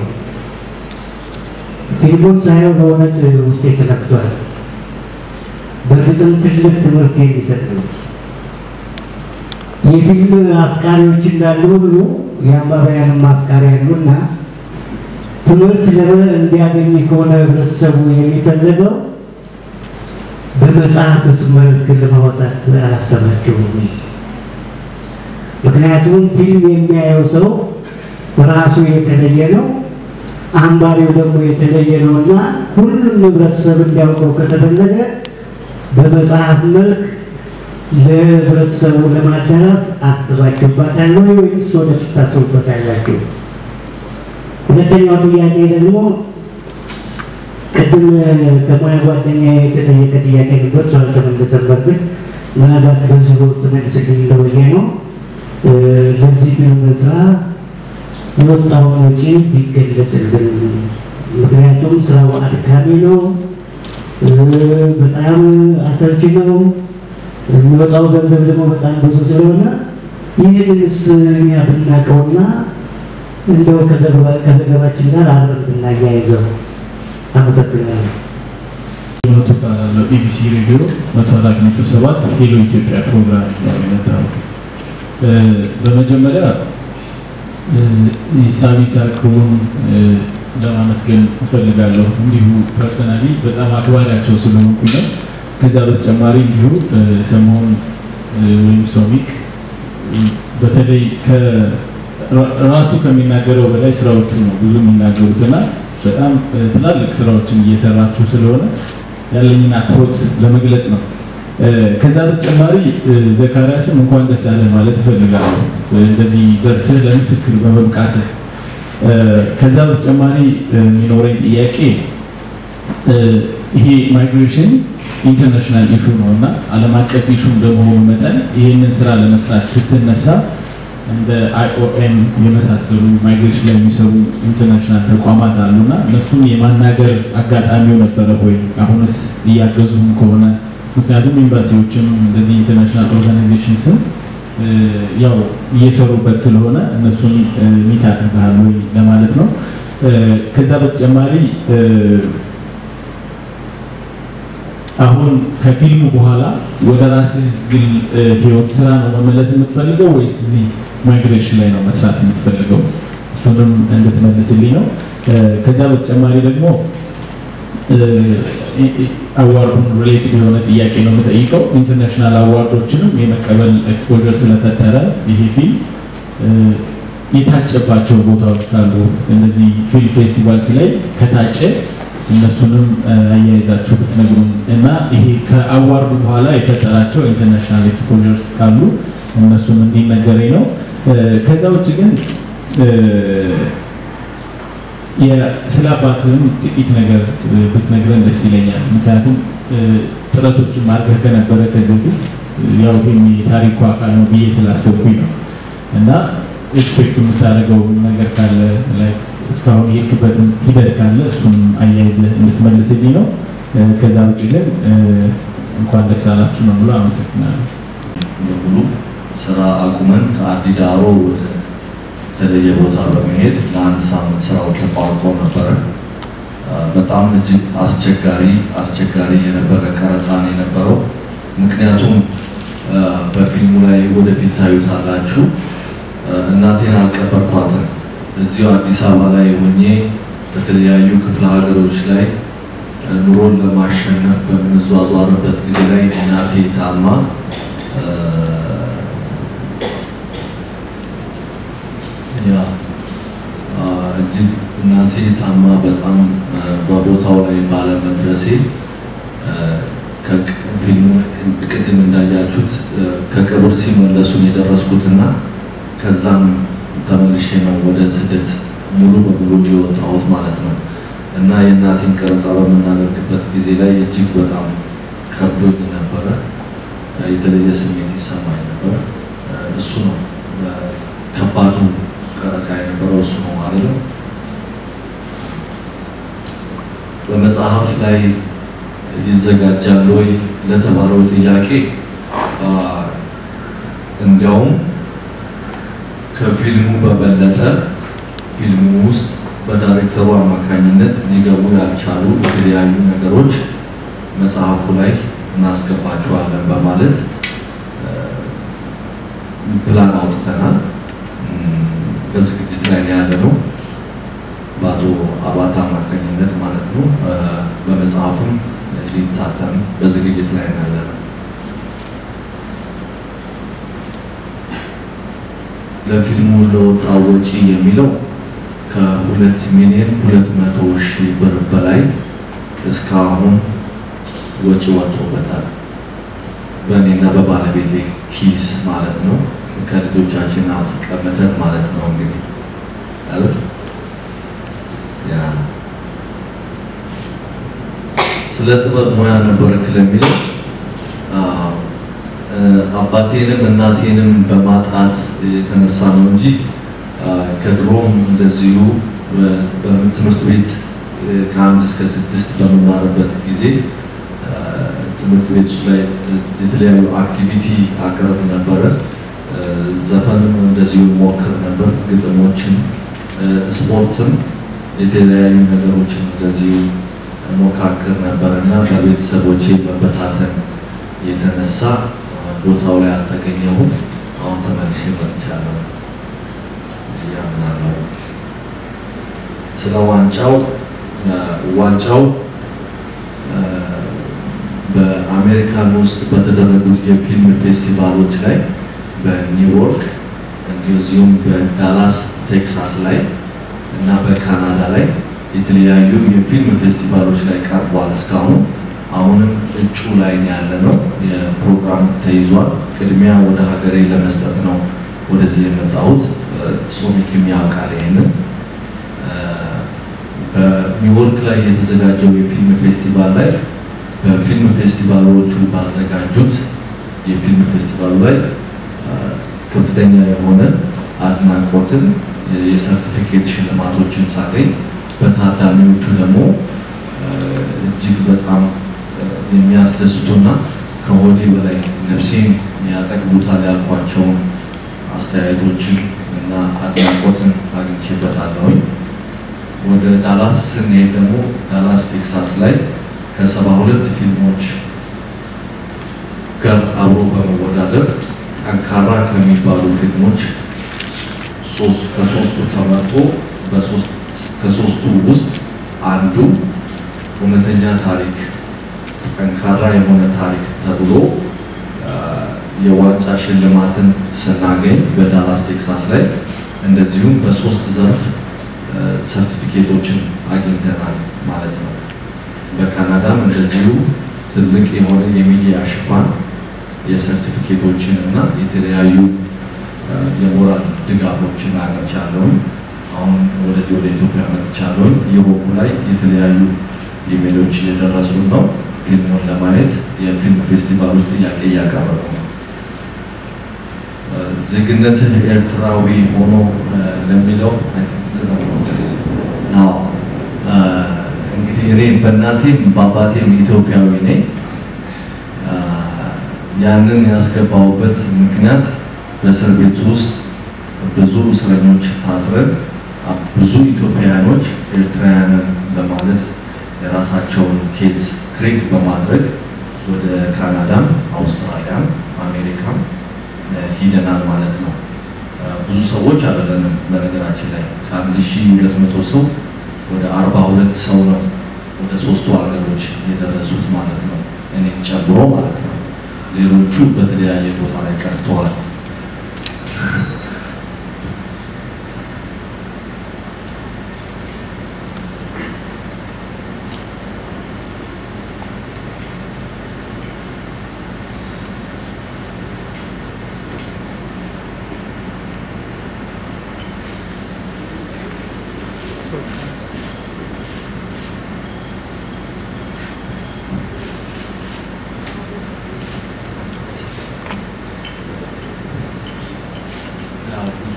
ፊልሞች ሳየው በእውነት ውስጤ ተነክቷል። በፍጥም ትልቅ ትምህርት የሚሰጥ ነው። የፊልም አፍቃሪዎች እንዳሉ ሁሉ የአንባቢያንም አፍቃሪ ያሉና ትምህርት ለምን እንዲያገኝ ከሆነ ህብረተሰቡ የሚፈልገው በመጽሐፍ መልክ ለማውጣት አላሰባቸውም። ምክንያቱም ፊልም የሚያየው ሰው ራሱ የተለየ ነው፣ አንባቢው ደግሞ የተለየ ነው እና ሁሉም ህብረተሰብ እንዲያውቀው ከተፈለገ በመጽሐፍ መልክ ለህብረተሰቡ ለማዳረስ አስባችሁበታል ወይ ወይስ ወደፊት ታስቡበታላችሁ? ሁለተኛው ጥያቄ ደግሞ ቅድም ከሙያ ጓደኛ የተጠየቀ ጥያቄ ነበር፣ እሱ አልተመለሰም። በእርግጥ ምናልባት በዚሁ ትመልስልኝ እንደወየ ነው። ለዚህ ፊልም ስራ የወጣውን ወጪ ቢገለጽልን፣ ምክንያቱም ስራው አድካሚ ነው፣ በጣም አሰልቺ ነው። የሚወጣው ገንዘብ ደግሞ በጣም ብዙ ስለሆነ ይህንንስ እኛ ብናውቀውና እንደው ከዘገባችን ጋር አብረን ብናያይዘው። አመሰግናለሁ። መቶ እባላለሁ። ኢቢሲ ሬዲዮ መቶ አራት ነጥብ ሰባት ሄሎ ኢትዮጵያ ፕሮግራም ነው የመጣሁት። በመጀመሪያ ሳሚ ሳክሩን ለማመስገን እፈልጋለሁ። እንዲሁ ፐርሰናሊ በጣም አክባሪያቸው ስለሆንኩኝ ነው። ከዛ በተጨማሪ እንዲሁ ሰሞኑን ወይም ሶሚክ በተለይ ራሱ ከሚናገረው በላይ ስራዎቹ ነው ብዙ የሚናገሩት እና በጣም ትላልቅ ስራዎችን እየሰራችሁ ስለሆነ ያለኝን አክብሮት ለመግለጽ ነው። ከዛ በተጨማሪ ዘካርያስም እንኳን ደስ ያለ ማለት እፈልጋለሁ እንደዚህ ደርሰህ ለምስክር በመብቃትህ። ከዛ በተጨማሪ የሚኖረኝ ጥያቄ ይሄ ማይግሬሽን ኢንተርናሽናል ኢሹ ነው እና ዓለም አቀፍ ኢሹ እንደመሆኑ መጠን ይህንን ስራ ለመስራት ስትነሳ እንደ አይኦኤም የመሳሰሉ ማይግሬሽን ላይ የሚሰሩ ኢንተርናሽናል ተቋማት አሉና እነሱን የማናገር አጋጣሚው ነበረ ወይ? አሁንስ እያገዙም ከሆነ ምክንያቱም ኤምባሲዎችም እንደዚህ ኢንተርናሽናል ኦርጋናይዜሽን ስም ያው እየሰሩበት ስለሆነ እነሱን ሚት አድርገሃል ወይ ለማለት ነው። ከዛ በተጨማሪ አሁን ከፊልሙ በኋላ ወደ ራስህ ግል ህይወት ስራ ነው መመለስ የምትፈልገው ወይስ እዚህ ማይግሬሽን ላይ ነው መስራት የምትፈልገው? እሱንም እንድትመልስልኝ ነው። ከዛ በተጨማሪ ደግሞ አዋርዱን ሪሌትድ የሆነ ጥያቄ ነው የምጠይቀው። ኢንተርናሽናል አዋርዶችንም የመቀበል ኤክስፖዠር ስለፈጠረ ይሄ ፊልም የታጨባቸው ቦታዎች ካሉ እነዚህ ፊልም ፌስቲቫልስ ላይ ከታጨ እነሱንም አያይዛችሁ ብትነግሩን እና ይሄ ከአዋርዱ በኋላ የፈጠራቸው ኢንተርናሽናል ኤክስፖዠርስ ካሉ እነሱም እንዲነገረኝ ነው። ከዛ ውጭ ግን ስለ አባትህም ጥቂት ነገር ብትነግረን ደስ ይለኛል። ምክንያቱም ጥረቶችን ማድረግ ከነበረ ከዚህ በፊት ያው ይህም የታሪኩ አካል ነው ብዬ ስላሰብኩኝ ነው እና ኤክስፔክት የምታደርገው ነገር ካለ እስካሁን የሄድክበትን ሂደት ካለ እሱም አያይዘህ እንድትመልስልኝ ነው። ከዛ ውጭ ግን እንኳን ደስ አላችሁ ነው ብሎ አመሰግናለሁ። በሙሉ ስራ አቁመን ከአዲዳሮ ወደ የተለየ ቦታ በመሄድ ለአንድ ሳምንት ስራው ተቋርጦ ነበረ። በጣም እጅግ አስቸጋሪ አስቸጋሪ የነበረ ቀረጻ ነው የነበረው። ምክንያቱም በፊልሙ ላይ ወደፊት ታዩታላችሁ። እናቴን አልቀበርኳትም። እዚሁ አዲስ አበባ ላይ ሆኜ በተለያዩ ክፍለ ሀገሮች ላይ ኑሮን ለማሸነፍ በምንዟዟርበት ጊዜ ላይ እናቴ ታማ ያ እጅግ እናቴ ታማ በጣም በቦታው ላይ ባለመድረሴ ፊልሙ ቅድም እንዳያችሁት ከቅብር ሲመለሱን የደረስኩትና ከዛም ተመልሼ ነው ወደ ስደት ሙሉ በሙሉ የወጣሁት ማለት ነው። እና የእናቴን ቀረጻ በምናደርግበት ጊዜ ላይ እጅግ በጣም ከብዶኝ ነበረ። የተለየ ስሜት ይሰማኝ ነበር። እሱ ነው ከባዱ ቀረጻ የነበረው እሱ ነው ማለት ነው። በመጽሐፍ ላይ ይዘጋጃል ወይ ለተባለው ጥያቄ እንዲያውም ከፊልሙ በበለጠ ፊልሙ ውስጥ በዳይሬክተሩ አማካኝነት ሊገቡ ያልቻሉ የተለያዩ ነገሮች መጽሐፉ ላይ እናስገባቸዋለን በማለት ፕላን አውጥተናል። በዝግጅት ላይ ነው ያለ ነው። በአቶ አባተ አማካኝነት ማለት ነው። በመጽሐፍም ሊታተም በዝግጅት ላይ ነው ያለ ነው። ለፊልሙ ለወጣው ወጪ የሚለው ከሁለት ሚሊዮን ሁለት መቶ ሺህ ብር በላይ እስካሁን ወጪ ወጥቶበታል። በእኔና በባለቤቴ ኪስ ማለት ነው። ከልጆቻችን አፍ ቀምተን ማለት ነው እንግዲህ ያ ስለ ጥበብ ሙያ ነበረክ ለሚለው አባቴንም እናቴንም በማጣት የተነሳ ነው እንጂ ከድሮም እንደዚሁ በትምህርት ቤት ከአንድ እስከ ስድስት በመማርበት ጊዜ ትምህርት ቤት ላይ የተለያዩ አክቲቪቲ አቀርብ ነበረ። ዘፈንም እንደዚሁ ሞክር ነበር፣ ግጥሞችን፣ ስፖርትም የተለያዩ ነገሮችን እንደዚሁ ሞካክር ነበር እና በቤተሰቦቼ መበታተን የተነሳ ቦታው ላይ አልተገኘሁም። አሁን ተመልሼ መጥቻለሁ ያምናለሁ። ስለ ዋንጫው ዋንጫው በአሜሪካን ውስጥ በተደረጉት የፊልም ፌስቲቫሎች ላይ በኒውዮርክ እንደዚሁም በዳላስ ቴክሳስ ላይ እና በካናዳ ላይ የተለያዩ የፊልም ፌስቲቫሎች ላይ ቀርቧል። እስካሁን አሁንም እጩ ላይ ያለ ነው። የፕሮግራም ተይዟል። ቅድሚያ ወደ ሀገሬ ለመስጠት ነው ወደዚህ የመጣሁት። ሶሚክም ያውቃል ይሄንን። በኒውዮርክ ላይ የተዘጋጀው የፊልም ፌስቲቫል ላይ በፊልም ፌስቲቫሎቹ ባዘጋጁት የፊልም ፌስቲቫሉ ላይ ከፍተኛ የሆነ አድናቆትን የሰርቲፊኬት ሽልማቶችን ሳገኝ በታዳሚዎቹ ደግሞ እጅግ በጣም የሚያስደስቱና ከሆዴ በላይ ነፍሴን ያጠግቡታል ያልኳቸውን አስተያየቶችን እና አድናቆትን አግኝቼበታለሁኝ። ወደ ዳላስ ስንሄድ ደግሞ ዳላስ ቴክሳስ ላይ ከሰባ ሁለት ፊልሞች ጋር አብሮ በመወዳደር ጠንካራ ከሚባሉ ፊልሞች ከሶስቱ ተመርጦ ከሶስቱ ውስጥ አንዱ እውነተኛ ታሪክ ጠንካራ የሆነ ታሪክ ተብሎ የዋንጫ ሽልማትን ስናገኝ በዳላስ ቴክሳስ ላይ እንደዚሁም በሶስት ዘርፍ ሰርቲፊኬቶችን አግኝተናል ማለት ነው። በካናዳም እንደዚሁ ትልቅ የሆነ የሚዲያ ሽፋን የሰርቲፊኬቶችን እና የተለያዩ የሞራል ድጋፎችን አግኝቻለሁኝ። አሁን ወደዚህ ወደ ኢትዮጵያ መጥቻለሁኝ። ዩሮፕ ላይ የተለያዩ ኢሜሎች እየደረሱ ነው። ፊልሙን ለማየት የፊልም ፌስቲቫል ውስጥ ጥያቄ እያቀረቡ ነው። ዜግነትህ ኤርትራዊ ሆኖ ለሚለው እንግዲህ እኔ በእናቴም በአባቴም ኢትዮጵያዊ ነኝ። ያንን ያስገባውበት ምክንያት በእስር ቤት ውስጥ ብዙ እስረኞች ታስረን ብዙ ኢትዮጵያውያኖች ኤርትራውያንን በማለት የራሳቸውን ኬዝ ክሬት በማድረግ ወደ ካናዳም፣ አውስትራሊያም፣ አሜሪካም ሂደናል ማለት ነው። ብዙ ሰዎች አይደለንም። በነገራችን ላይ ከአንድ ሺህ ሁለት መቶ ሰው ወደ አርባ ሁለት ሰው ነው ወደ ሶስቱ ሀገሮች የደረሱት ማለት ነው፣ እኔን ጨምሮ ማለት ነው። ሌሎቹ በተለያየ ቦታ ላይ ቀርተዋል።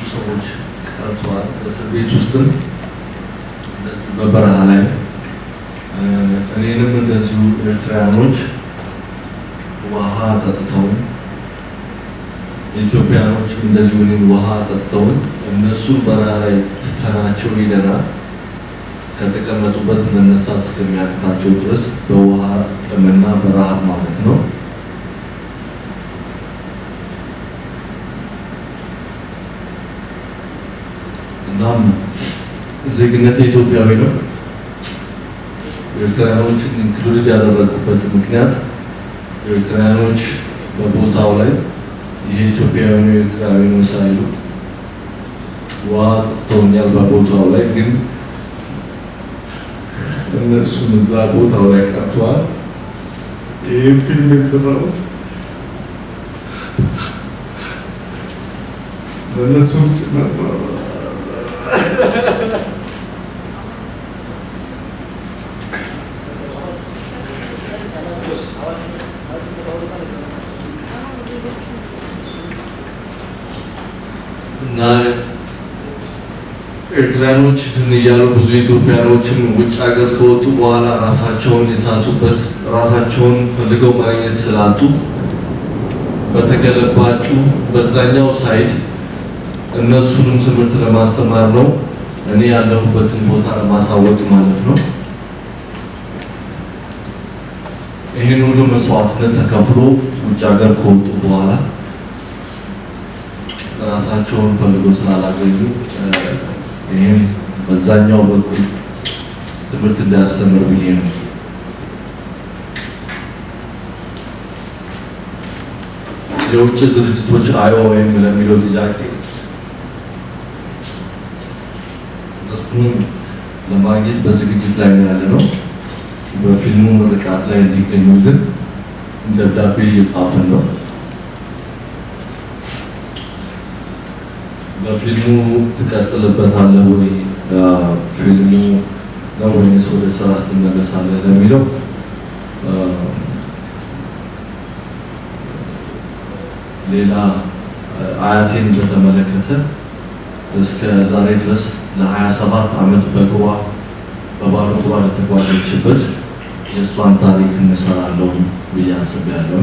ሰዎች ቀርተዋል። እስር ቤት ውስጥም እንደዚሁ በበረሃ ላይ እኔንም እንደዚሁ ኤርትራውያኖች ውሃ ጠጥተውን ኢትዮጵያኖችም እንደዚሁ እኔን ውሃ ጠጥተውን እነሱን በረሃ ላይ ትተናቸው ሄደናል። ከተቀመጡበት መነሳት እስከሚያቅታቸው ድረስ በውሃ ጥምና በረሃብ ማለት ነው። እናም ዜግነት ኢትዮጵያዊ ነው። ኤርትራውያኖችን ኢንክሉድድ ያደረግኩበት ምክንያት ኤርትራውያኖች በቦታው ላይ ይሄ ኢትዮጵያዊ ነው ኤርትራዊ ነው ሳይሉ ውሃ ጠጥተውኛል። በቦታው ላይ ግን እነሱም እዛ ቦታው ላይ ቀርተዋል። ይህም ፊልም የሰራሁት በእነሱም ጭምር ነው። እና ኤርትራኖች እያሉ ብዙ ኢትዮጵያኖችን ውጭ ሀገር ከወጡ በኋላ ራሳቸውን የሳቱበት ራሳቸውን ፈልገው ማግኘት ስላጡ በተገለባጩ በዛኛው ሳይድ እነሱንም ትምህርት ለማስተማር ነው። እኔ ያለሁበትን ቦታ ለማሳወቅ ማለት ነው። ይህን ሁሉ መስዋዕትነት ተከፍሎ ውጭ ሀገር ከወጡ በኋላ ራሳቸውን ፈልጎ ስላላገኙ ይህም በዛኛው በኩል ትምህርት እንዳያስተምር ብዬ ነው። የውጭ ድርጅቶች አይኦኤም ለሚለው ጥያቄ እሱንም ለማግኘት በዝግጅት ላይ ነው ያለ ነው። በፊልሙ ምርቃት ላይ እንዲገኙልን ደብዳቤ እየጻፍን ነው። በፊልሙ ትቀጥልበታለህ ወይ ፊልሙ ነው ወይንስ ወደ ስራ ትመለሳለህ ለሚለው ሌላ አያቴን በተመለከተ እስከ ዛሬ ድረስ ለ27 ዓመት በእግሯ በባዶ እግሯ ለተጓዘችበት የእሷን ታሪክ እንሰራለሁ ብዬ አስቤያለሁ።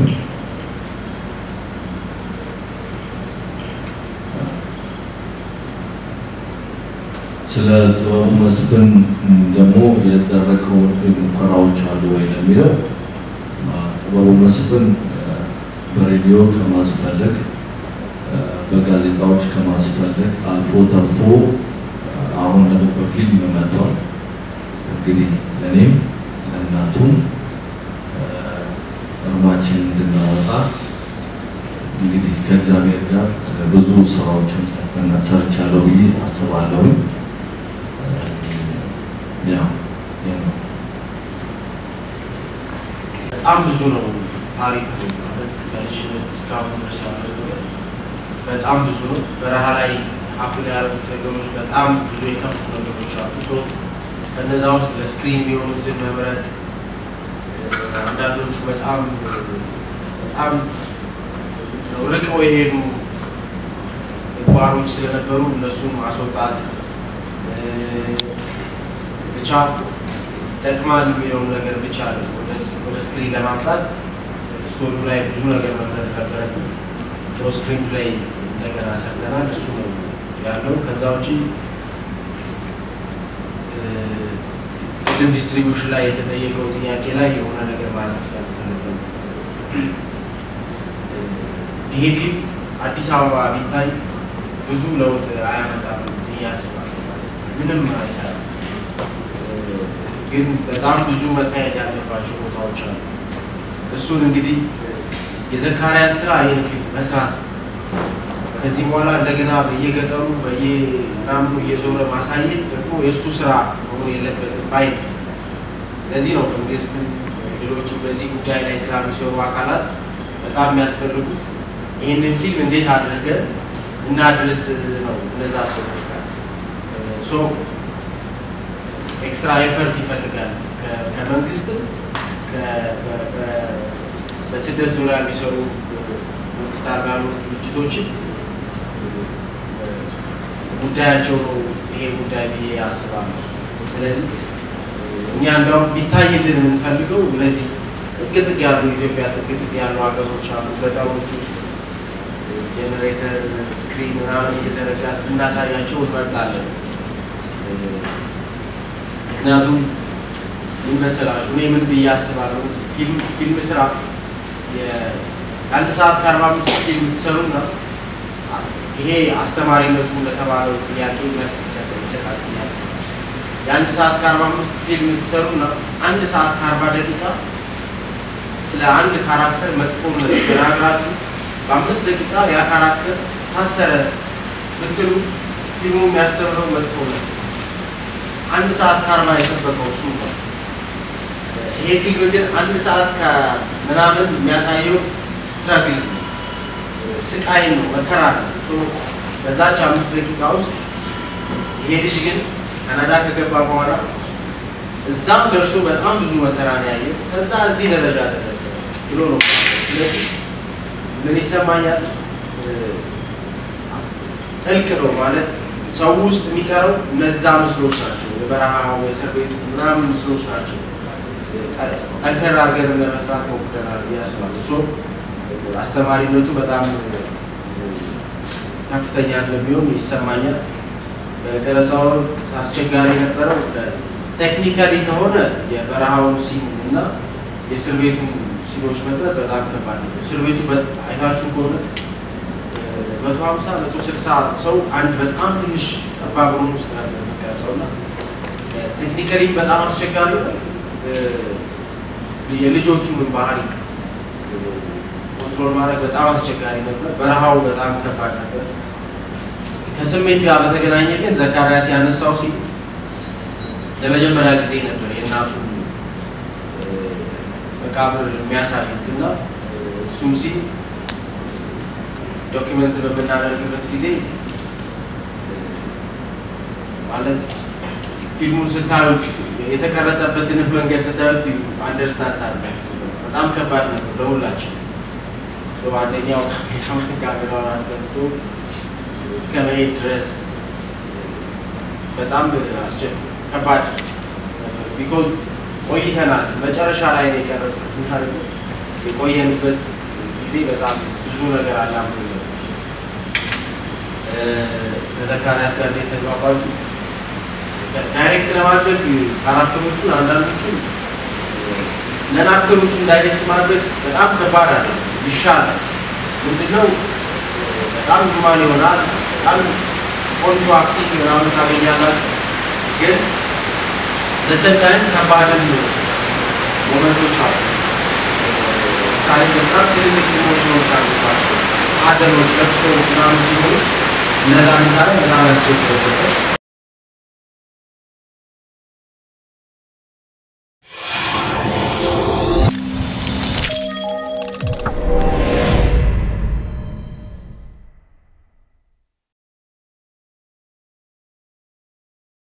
ስለ ጥበቡ መስፍን ደግሞ የደረገው ሙከራዎች አሉ ወይ ለሚለው ጥበቡ መስፍን በሬዲዮ ከማስፈለግ በጋዜጣዎች ከማስፈለግ አልፎ ተርፎ አሁን ደግሞ በፊልም መጥቷል። እንግዲህ ለእኔም ለእናቱም እርማችን እንድናወጣ እንግዲህ ከእግዚአብሔር ጋር ብዙ ስራዎችን ሰርቻለሁ ብዬ አስባለሁ። ያው በጣም ብዙ ነው ታሪክ ማለት ከልጅነት እስካሁን ድረስ ያለው ነገር በጣም ብዙ ነው። በረሃ ላይ ሀፕን ያደረጉት ነገሮች በጣም ብዙ የከፉ ነገሮች አሉ። ሶ ከነዛ ውስጥ ለስክሪን የሚሆኑትን መምረጥ አንዳንዶቹ በጣም በጣም ርቀው የሄዱ ምግባሮች ስለነበሩ እነሱን ማስወጣት ብቻ ይጠቅማል የሚለውን ነገር ብቻ ነው ወደ ስክሪን ለማምጣት ስቶሪው ላይ ብዙ ነገር መምረጥ ነበረብን። ስክሪን ላይ እንደገና ሰርተናል። እሱ ነው ያለው። ከዛ ውጪ ፊልም ዲስትሪቢዩሽን ላይ የተጠየቀው ጥያቄ ላይ የሆነ ነገር ማለት ስለምፈልግ ይሄ ፊልም አዲስ አበባ ቢታይ ብዙ ለውጥ አያመጣም ብዬ አስባለሁ። ማለት ምንም አይሰራም፣ ግን በጣም ብዙ መታየት ያለባቸው ቦታዎች አሉ። እሱን እንግዲህ የዘካሪያስ ስራ ይህን ፊልም መስራት ነው። ከዚህ በኋላ እንደገና በየገጠሩ በየምናምኑ እየዞረ ማሳየት ደግሞ የእሱ ስራ መሆን የለበትም ባይ ነው። ለዚህ ነው መንግስትም ሌሎችም በዚህ ጉዳይ ላይ ስራ የሚሰሩ አካላት በጣም የሚያስፈልጉት ይህንን ፊልም እንዴት አድርገን እናድርስ ነው። እነዛ ሰዎች ጋር ሶ ኤክስትራ ኤፈርት ይፈልጋል ከመንግስትም በስደት ዙሪያ የሚሰሩ መንግስት አልባ ያልሆኑ ድርጅቶችን ጉዳያቸው ነው ይሄ ጉዳይ ብዬ አስባለሁ። ስለዚህ እኛ እንደውም ቢታይልን የምንፈልገው እነዚህ ጥግ ጥግ ያሉ ኢትዮጵያ ጥግ ጥግ ያሉ ሀገሮች አሉ፣ ገጠሮች ውስጥ ጄኔሬተር ስክሪን ምናምን እየዘረጋ እናሳያቸው እንመርጣለን። ምክንያቱም ምን መሰላችሁ እኔ ምን ብዬ አስባለሁ ፊልም ስራ የአንድ ሰዓት ከአርባ አምስት ፊልም ትሰሩና ይሄ አስተማሪነቱ ለተባለው ጥያቄ መልስ ይሰጣል ብዬ አስባለሁ። የአንድ ሰዓት ከአርባ አምስት ፊልም ትሰሩና አንድ ሰዓት ከአርባ ደቂቃ ስለ አንድ ካራክተር መጥፎነት ተናግራችሁ በአምስት ደቂቃ ያ ካራክተር ታሰረ ብትሉ ፊልሙ የሚያስተምረው መጥፎ ነው። አንድ ሰዓት ከአርባ የጠበቀው እሱ ነው። ይሄ ፊልም ግን አንድ ሰዓት ከምናምን የሚያሳየው ስትራግል ስቃይ ነው፣ መከራ ነው። በዛች አምስት ደቂቃ ውስጥ ይሄ ልጅ ግን ካናዳ ከገባ በኋላ እዛም ደርሶ በጣም ብዙ መከራ ነው ያየው። ከዛ እዚህ ደረጃ ደረሰ ብሎ ነው። ስለዚህ ምን ይሰማኛል? ጥልቅ ነው ማለት ሰው ውስጥ የሚቀረው እነዛ ምስሎች ናቸው። የበረሃው የእስር ቤቱ ምናምን ምስሎች ናቸው። ጠንከር አድርገን ለመስራት ሞክረናል ብዬ አስባለሁ። አስተማሪነቱ በጣም ከፍተኛ እንደሚሆን ይሰማኛል። በቀረጻው አስቸጋሪ የነበረው ቴክኒካሊ ከሆነ የበረሃውን ሲን እና የእስር ቤቱን ሲኖች መቅረጽ በጣም ከባድ ነው። እስር ቤቱ አይታችሁ ከሆነ መቶ ሀምሳ መቶ ስልሳ ሰው አንድ በጣም ትንሽ ጠባብ ሩም ውስጥ ነበር የሚቀርጸው እና ቴክኒካሊ በጣም አስቸጋሪ ነው። የልጆቹን ባህሪ ኮንትሮል ማድረግ በጣም አስቸጋሪ ነበር። በረሃው በጣም ከባድ ነበር። ከስሜት ጋር በተገናኘ ግን ዘካርያስ ያነሳው ሲል ለመጀመሪያ ጊዜ ነበር የእናቱ መቃብር የሚያሳዩት እና እሱም ሲል ዶኪመንት በምናደርግበት ጊዜ ማለት ፊልሙን ስታዩት የተቀረጸበትን መንገድ ስታዩት አንደርስታንድ ታደርጋችሁ። በጣም ከባድ ነበር ለሁላችን። አንደኛው ካሜራውን ካሜራውን አስገብቶ እስከ መሄድ ድረስ በጣም ከባድ ቢኮዝ ቆይተናል። መጨረሻ ላይ ነው የቀረጽነው እና ደግሞ የቆየንበት ጊዜ በጣም ብዙ ነገር አላም ከዘካርያስ ጋር የተግባባችሁ ዳይሬክት ለማድረግ ካራክተሮቹን አንዳንዶቹን ነን አክተሮቹን ዳይሬክት ማድረግ በጣም ከባድ አለ። ይሻላል። ምንድነው በጣም ዙማን ይሆናል። በጣም ቆንጆ አክቲንግ ምናምን ታገኛላችሁ። ግን ዘሰንታይም ከባድም ሞመንቶች አሉ። ምሳሌ በጣም ትልልቅ ኢሞሽኖች አሉባቸው። ሀዘኖች፣ ለቅሶዎች ምናምን ሲሆኑ እነዛ ምሳሌ በጣም ያስቸግረበት